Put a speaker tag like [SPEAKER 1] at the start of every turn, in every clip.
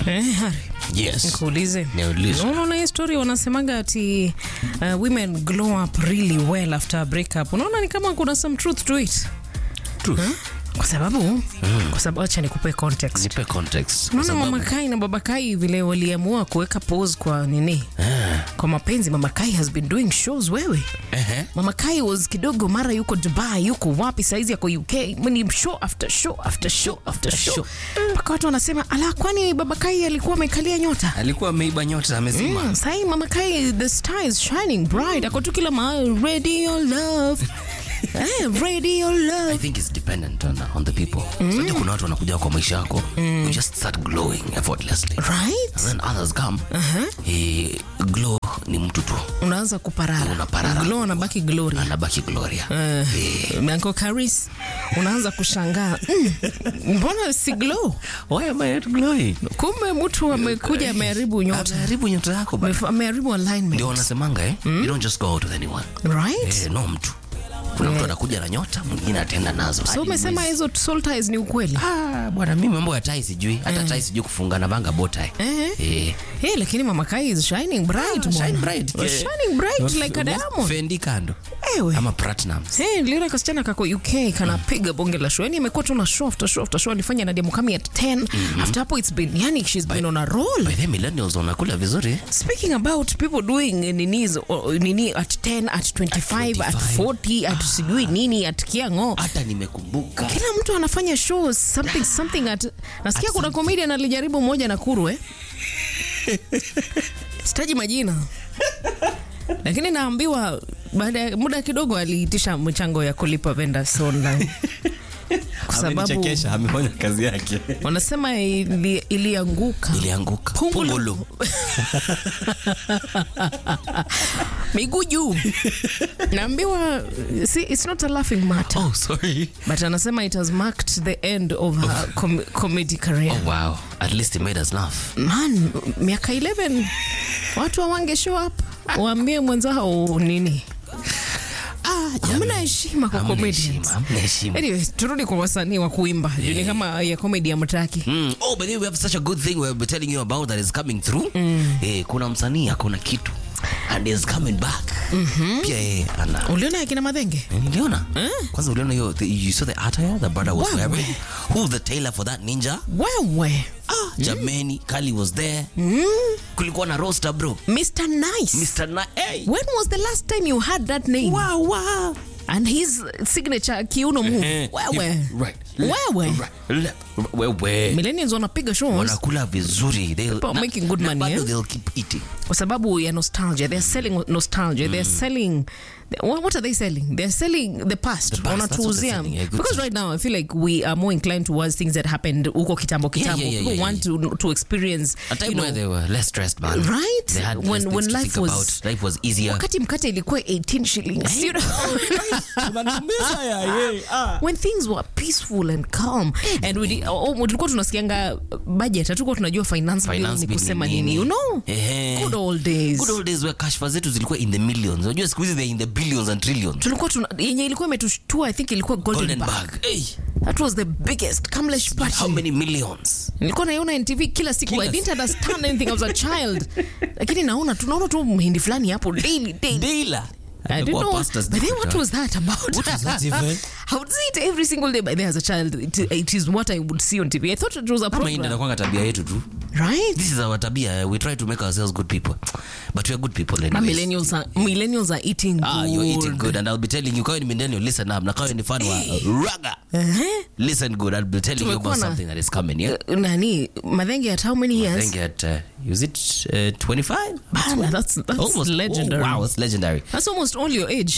[SPEAKER 1] Eh, Hari,
[SPEAKER 2] Yes.
[SPEAKER 1] nikuulize.
[SPEAKER 2] Niulize.
[SPEAKER 1] Unaona hii story wanasemaga ati uh, women glow up really well after a breakup. Unaona ni kama kuna some truth to it.
[SPEAKER 2] Truth.
[SPEAKER 1] Kwa sababu kwa sababu acha nikupe context.
[SPEAKER 2] Nipe context.
[SPEAKER 1] Unaona
[SPEAKER 2] Kwa
[SPEAKER 1] mama
[SPEAKER 2] sababu-
[SPEAKER 1] Kai na baba Kai vile waliamua kuweka pause kwa nini? Kwa mapenzi mama Kai has been doing shows wewe.
[SPEAKER 2] Ehe.
[SPEAKER 1] Mama Kai was kidogo mara yuko Dubai, yuko wapi saizi yako UK, ni show after show after show after show. Mpaka watu wanasema ala, kwani baba Kai alikuwa amekalia nyota?
[SPEAKER 2] Alikuwa ameiba nyota amezima.
[SPEAKER 1] Mm, sahi mama Kai the star is shining bright. Ako tu kila mahali radio love. eh, radio
[SPEAKER 2] I
[SPEAKER 1] love.
[SPEAKER 2] think it's dependent on, on the people. Mm. kuna watu wanakuja kwa maisha yako, you just start glowing effortlessly.
[SPEAKER 1] Right?
[SPEAKER 2] And then others come. Eh, glow ni mtu tu.
[SPEAKER 1] Unaanza kuparara.
[SPEAKER 2] Unaparara.
[SPEAKER 1] Glow anabaki glory.
[SPEAKER 2] Anabaki Gloria.
[SPEAKER 1] Uh, Manko Karis unaanza kushangaa mm, mbona si glow?
[SPEAKER 2] Why am I not glowing?
[SPEAKER 1] Kumbe mtu amekuja ameharibu nyota,
[SPEAKER 2] Ameharibu nyota yako bana.
[SPEAKER 1] Amef- ameharibu alignment.
[SPEAKER 2] Ndio wanasemanga eh? You don't just go out with anyone.
[SPEAKER 1] Right?
[SPEAKER 2] Eh, no mtu. Kuna mtu anakuja na nyota, mwingine ataenda nazo.
[SPEAKER 1] So
[SPEAKER 2] hadi
[SPEAKER 1] umesema
[SPEAKER 2] mwezi.
[SPEAKER 1] hizo soul ties ni ukweli?
[SPEAKER 2] Ah, bwana mimi mambo ya tai sijui. Hata tai sijui kufunga na banga botai.
[SPEAKER 1] Eh.
[SPEAKER 2] Eh.
[SPEAKER 1] Hey, lakini Mama Kai is shining bright.
[SPEAKER 2] Shine
[SPEAKER 1] bwana.
[SPEAKER 2] bright.
[SPEAKER 1] Was
[SPEAKER 2] Yeah.
[SPEAKER 1] Shining bright like a diamond.
[SPEAKER 2] Fendi kando.
[SPEAKER 1] Ewe.
[SPEAKER 2] Ama platinums.
[SPEAKER 1] Hey, niliona kasichana kako UK kanapiga bonge la show. Yani imekuwa tu na show after show after show. Alifanya na Nadia Mukami at 10. After hapo it's been yani she's been on a roll.
[SPEAKER 2] By the millennials wanakula vizuri.
[SPEAKER 1] Speaking about people doing nini nini at 10 at 25 at
[SPEAKER 2] 25.
[SPEAKER 1] 40 at sijui nini at Kiango.
[SPEAKER 2] Hata nimekumbuka.
[SPEAKER 1] Kila mtu anafanya shows something something at nasikia
[SPEAKER 2] At
[SPEAKER 1] kuna comedian alijaribu moja na kuru eh. Sitaji majina. Lakini naambiwa baada ya muda kidogo aliitisha mchango ya kulipa vendors online. Kwa sababu
[SPEAKER 2] Amenichekesha, amefanya kazi yake.
[SPEAKER 1] wanasema ili, ilianguka
[SPEAKER 2] Ilianguka.
[SPEAKER 1] Pungulu.
[SPEAKER 2] Pungulu.
[SPEAKER 1] miguu juu. Naambiwa see, it's not a laughing matter.
[SPEAKER 2] Oh, sorry.
[SPEAKER 1] But anasema it has marked the end of her com comedy career.
[SPEAKER 2] Oh, wow. At least he made us laugh.
[SPEAKER 1] Man, miaka 11 watu hawange show up waambie mwenzao nini. Hamna heshima kwa
[SPEAKER 2] Hamna
[SPEAKER 1] comedians.
[SPEAKER 2] heshima, hamna heshima.
[SPEAKER 1] Anyway, turudi kwa wasanii wa kuimba. Ni kama ya comedy ya mtaki.
[SPEAKER 2] Mm. Oh, but then we have such a good thing we'll be telling you about that is coming through. Eh, kuna msanii akona kitu and is coming back. Pia yeye ana
[SPEAKER 1] Uliona akina Madhenge?
[SPEAKER 2] Niliona. Kwanza uliona hiyo the- you saw the attire the brother was
[SPEAKER 1] Wewe.
[SPEAKER 2] wearing. Who the tailor for that ninja?
[SPEAKER 1] Wewe.
[SPEAKER 2] Ah, Jameni, Kali was there. Kulikuwa na roaster bro.
[SPEAKER 1] Mr. Nice.
[SPEAKER 2] Mr. Na hey.
[SPEAKER 1] When was the last time you had that name?
[SPEAKER 2] Wow, wow.
[SPEAKER 1] And his signature kiuno move.
[SPEAKER 2] Eh,
[SPEAKER 1] Wewe.
[SPEAKER 2] Right.
[SPEAKER 1] Wewe.
[SPEAKER 2] Right. Left. Wewe.
[SPEAKER 1] Millennials wanapiga shows
[SPEAKER 2] Wanakula vizuri. They'll
[SPEAKER 1] People are making good
[SPEAKER 2] na
[SPEAKER 1] money,
[SPEAKER 2] bado
[SPEAKER 1] eh?
[SPEAKER 2] they'll keep eating.
[SPEAKER 1] kwa sababu ya nostalgia they're selling nostalgia they're selling what what are they selling they're selling the past
[SPEAKER 2] The past, that's what they're
[SPEAKER 1] wanatuuzia
[SPEAKER 2] selling, yeah, good
[SPEAKER 1] because
[SPEAKER 2] stuff.
[SPEAKER 1] right now i feel like we are more inclined towards things that happened huko kitambo
[SPEAKER 2] Yeah,
[SPEAKER 1] kitambo
[SPEAKER 2] yeah, yeah,
[SPEAKER 1] people
[SPEAKER 2] yeah,
[SPEAKER 1] want to to experience
[SPEAKER 2] A time
[SPEAKER 1] you know,
[SPEAKER 2] where they were less stressed, man.
[SPEAKER 1] Right?
[SPEAKER 2] They had
[SPEAKER 1] When-
[SPEAKER 2] less things
[SPEAKER 1] when
[SPEAKER 2] to
[SPEAKER 1] life
[SPEAKER 2] think
[SPEAKER 1] was-
[SPEAKER 2] about. Life was easier.
[SPEAKER 1] wakati mkate ilikuwa 18 shillings you know? when things were peaceful and calm and we did- oh, oh, tulikuwa tunasikianga budget hatukuwa tunajua finance, bill
[SPEAKER 2] Finance
[SPEAKER 1] ni
[SPEAKER 2] bill
[SPEAKER 1] kusema
[SPEAKER 2] ni
[SPEAKER 1] nini
[SPEAKER 2] nini.
[SPEAKER 1] you know
[SPEAKER 2] Ehe.
[SPEAKER 1] good old days
[SPEAKER 2] Good old days where kashfa zetu zilikuwa in the millions. Unajua siku hizi they're in the billions and trillions.
[SPEAKER 1] tulikuwa tuna yenye ilikuwa imetushtua i think ilikuwa golden,
[SPEAKER 2] Golden
[SPEAKER 1] bag.
[SPEAKER 2] bag. Hey,
[SPEAKER 1] that was the biggest kamlesh
[SPEAKER 2] how
[SPEAKER 1] party
[SPEAKER 2] many millions?
[SPEAKER 1] nilikuwa naiona ntv kila siku
[SPEAKER 2] Kila
[SPEAKER 1] i didn't understand anything i was a child lakini naona tunaona tu mhindi fulani hapo daily daily
[SPEAKER 2] Dealer.
[SPEAKER 1] I don't know. But then what was that about?
[SPEAKER 2] What was that even?
[SPEAKER 1] I would see it every single day. But then as a child, it, it is what I would see on TV. I thought it was a
[SPEAKER 2] Kama hii ndio
[SPEAKER 1] program.
[SPEAKER 2] inakuwanga tabia yetu tu.
[SPEAKER 1] Right?
[SPEAKER 2] This is our tabia. We try to make ourselves good people. But we are good people
[SPEAKER 1] My
[SPEAKER 2] anyways.
[SPEAKER 1] millennials are millennials are eating
[SPEAKER 2] Ah,
[SPEAKER 1] good.
[SPEAKER 2] you're eating good and I'll be telling you kawe ni millennial listen up na kawe ni fan wa raga
[SPEAKER 1] Uh-huh.
[SPEAKER 2] listen good I'll be telling you
[SPEAKER 1] Tumekuwa
[SPEAKER 2] about
[SPEAKER 1] na-
[SPEAKER 2] something that is coming yeah
[SPEAKER 1] Uh, Nani Madhenge at how many
[SPEAKER 2] I
[SPEAKER 1] years?
[SPEAKER 2] think at uh, is it uh, 25
[SPEAKER 1] Bana, that's that's
[SPEAKER 2] almost
[SPEAKER 1] legendary.
[SPEAKER 2] oh, wow it's legendary
[SPEAKER 1] That's almost all your age.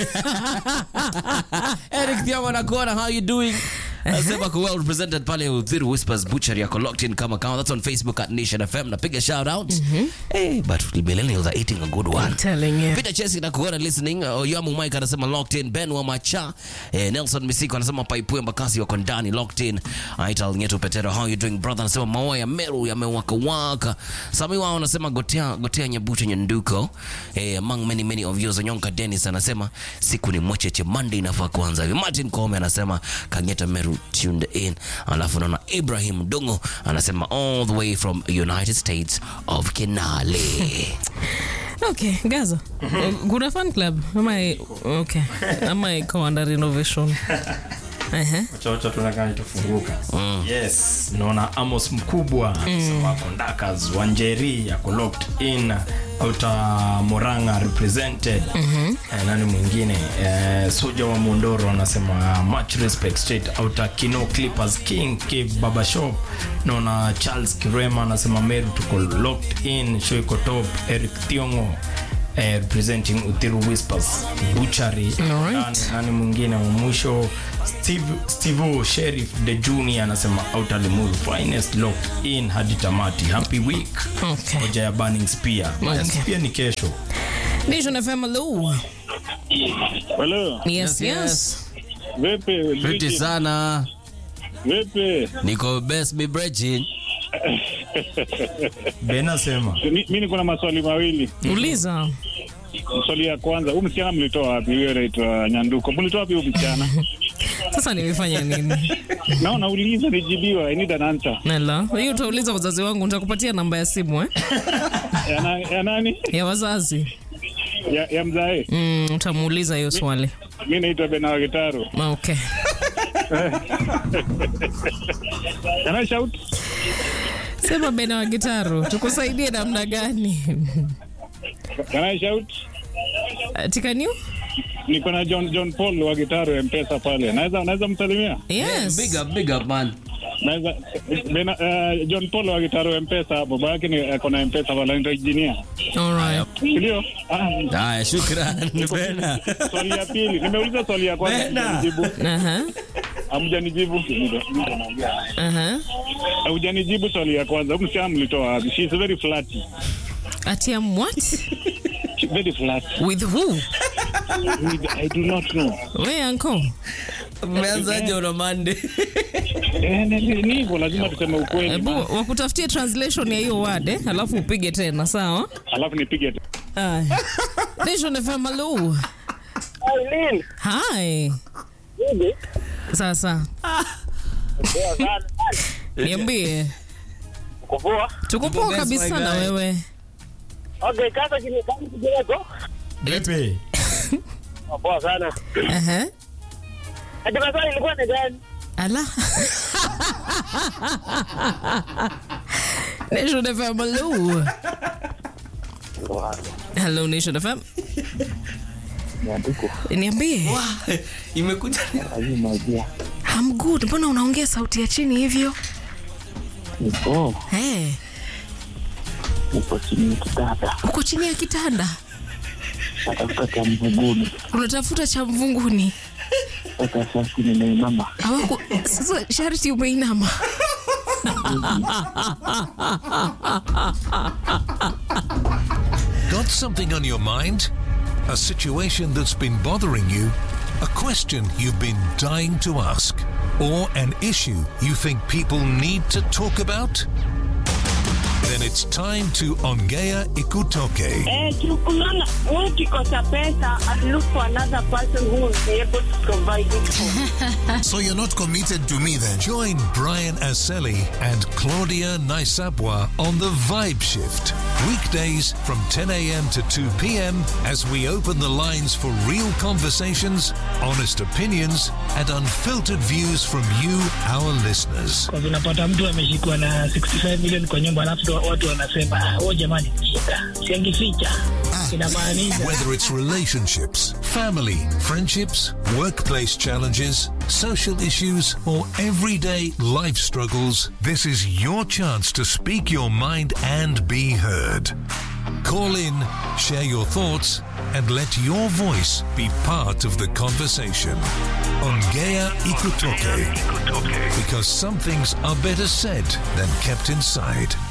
[SPEAKER 2] Eric Thiago nakuona how you doing Nasema ko well represented pale Uthiru Whispers Butchery yako locked in kama kama that's on Facebook at Nation FM napiga shout out hey but the millennials are eating a good one
[SPEAKER 1] I'm telling you.
[SPEAKER 2] Peter Chesi na kuona listening. Uh, Yamu Mike anasema locked in. Ben wa Macha. Eh, Nelson Misiko anasema Paipue Mbakasi wako ndani locked in. Aital Nyeto Petero how you doing brother anasema maua ya Meru yamewaka waka. Sami wao anasema gotea gotea nyabuche nyanduko. Eh, among many many of yours Onyonka Dennis anasema siku ni mwecheche Monday inafaa kuanza hivi. Martin Kome anasema Kangeta Meru tu, tuned in. Alafu naona Ibrahim Dungo anasema all the way from United States of Kinale.
[SPEAKER 1] Okay, Gaza. Kuna fan club ama okay. Ama iko under renovation. Ehe.
[SPEAKER 3] chocho tunakaa itafunguka yes naona amos mkubwa mm. wako ndakas wanjeri yako locked in auta moranga represented mm-hmm. eh, nani mwingine eh, soja wa mondoro anasema much respect straight auta kino clippers king cave baba shop naona charles kirema anasema meru tuko locked in show iko top eric thiongo eh, representing uthiru whispers buchari
[SPEAKER 1] Alright.
[SPEAKER 3] nani, nani mwingine wa mwisho steve steve sheriff de junior anasema autalimuru finest locked in hadi tamati happy week
[SPEAKER 1] Okay.
[SPEAKER 3] hoja ya burning spear
[SPEAKER 1] Okay.
[SPEAKER 3] spear ni kesho
[SPEAKER 1] Nation FM hello.
[SPEAKER 4] Hello.
[SPEAKER 1] Yes,
[SPEAKER 2] Yes,
[SPEAKER 1] yes.
[SPEAKER 4] Vipi?
[SPEAKER 2] Fiti
[SPEAKER 4] Vipi?
[SPEAKER 2] sana.
[SPEAKER 4] Vipi?
[SPEAKER 2] Niko best mi Brechin.
[SPEAKER 3] ben asema
[SPEAKER 4] Mi mi niko na maswali mawili.
[SPEAKER 1] Uliza.
[SPEAKER 4] Swali ya kwanza, huyu msichana mlitoa wapi? Huyo anaitwa Nyanduko. Mlitoa wapi huyu msichana?
[SPEAKER 1] Sasa nimefanya nini?
[SPEAKER 4] Naona uliza nijibiwa. I need an answer.
[SPEAKER 1] Nela. Hiyo utauliza wazazi wangu, nitakupatia namba ya simu eh?
[SPEAKER 4] Ya, na, ya nani?
[SPEAKER 1] Ya wazazi.
[SPEAKER 4] Ya, ya mzae.
[SPEAKER 1] Mm, utamuuliza hiyo swali.
[SPEAKER 4] Mi naitwa Bena Gitaro.
[SPEAKER 1] Okay.
[SPEAKER 4] Can I shout?
[SPEAKER 1] Sema Bena wa Gitaru, tukusaidie namna gani?
[SPEAKER 4] Can I shout?
[SPEAKER 1] Tikaniu?
[SPEAKER 4] Niko na John John Paul wa Gitaro ya Mpesa pale. Naweza naweza msalimia?
[SPEAKER 1] Yes.
[SPEAKER 2] Big up, big up man.
[SPEAKER 4] Naweza Bena, uh, John Paul wa Gitaro ya Mpesa. Baba yake ni ako na Mpesa pale anaitwa engineer.
[SPEAKER 1] All right.
[SPEAKER 4] Ndio? Ah,
[SPEAKER 2] Haya, shukran Bena.
[SPEAKER 4] swali ya pili nimeuliza swali ya kwanza
[SPEAKER 3] Bena.
[SPEAKER 4] hamjanijibu.
[SPEAKER 1] Aha.
[SPEAKER 4] hamjanijibu
[SPEAKER 1] Aha.
[SPEAKER 4] hamjanijibu swali ya kwanza huyu msichana mlitoa wapi she is very flat
[SPEAKER 1] Ati am what?
[SPEAKER 4] She very flat
[SPEAKER 1] With who?
[SPEAKER 4] i do not know
[SPEAKER 1] We uncle.
[SPEAKER 2] Umeanzaje on a Monday?
[SPEAKER 4] eh ni- ni ni hivyo lazima tuseme ukweli
[SPEAKER 1] Hebu wakutafutie translation ya hiyo word eh, alafu upige tena sawa?
[SPEAKER 4] alafu nipige tu.
[SPEAKER 1] Aya. Nation FM hello.
[SPEAKER 5] Eileen,
[SPEAKER 1] Hi.
[SPEAKER 5] hivi
[SPEAKER 1] Sasa
[SPEAKER 5] poa sana.
[SPEAKER 1] niambie,
[SPEAKER 5] Uko poa?
[SPEAKER 1] tuko poa
[SPEAKER 2] best,
[SPEAKER 1] kabisa
[SPEAKER 2] my
[SPEAKER 1] na
[SPEAKER 2] guy.
[SPEAKER 1] wewe.
[SPEAKER 5] Okay, kaka chini kama kidogo.
[SPEAKER 3] vipi
[SPEAKER 5] Uko Poa sana.
[SPEAKER 1] Aha.
[SPEAKER 5] Hadi maswali ilikuwa ni gani?
[SPEAKER 1] Ala. Nation FM hello. Hello Nation FM. Niambie.
[SPEAKER 2] Imekuja.
[SPEAKER 1] I'm good. Mbona unaongea sauti ya chini hivyo?
[SPEAKER 6] Niko
[SPEAKER 1] Hey,
[SPEAKER 6] niko chini ya kitanda
[SPEAKER 1] uko chini ya kitanda
[SPEAKER 6] natafuta cha mvunguni.
[SPEAKER 1] unatafuta cha mvunguni.
[SPEAKER 6] Sasa sasa nimeinama,
[SPEAKER 1] Hawaku sasa sharti umeinama.
[SPEAKER 7] Got something on your mind? A situation that's been bothering you? A question you've been dying to ask? Or an issue you think people need to talk about? Then it's time to Ongea Ikutoke.
[SPEAKER 5] Eh, tukulana, ukikosa pesa and look for another person who will be able to provide it for.
[SPEAKER 7] So you're not committed to me then? Join Brian Aseli and Claudia Naisabwa on the Vibe Shift. Weekdays from 10 a.m. to 2 p.m. as we open the lines for real conversations, honest opinions, and unfiltered views from you, our listeners.
[SPEAKER 8] kwa vinapata mtu ameshikwa na 65 million kwa nyumba alafu ndo watu wanasema "Ah, oh jamani shida siangificha inamaanisha
[SPEAKER 7] Whether it's relationships, family, friendships, workplace challenges, social issues, or everyday life struggles, this is your chance to speak your mind and be heard. Call in, share your thoughts, and let your voice be part of the conversation. Ongea Ikutoke. Because some things are better said than kept inside.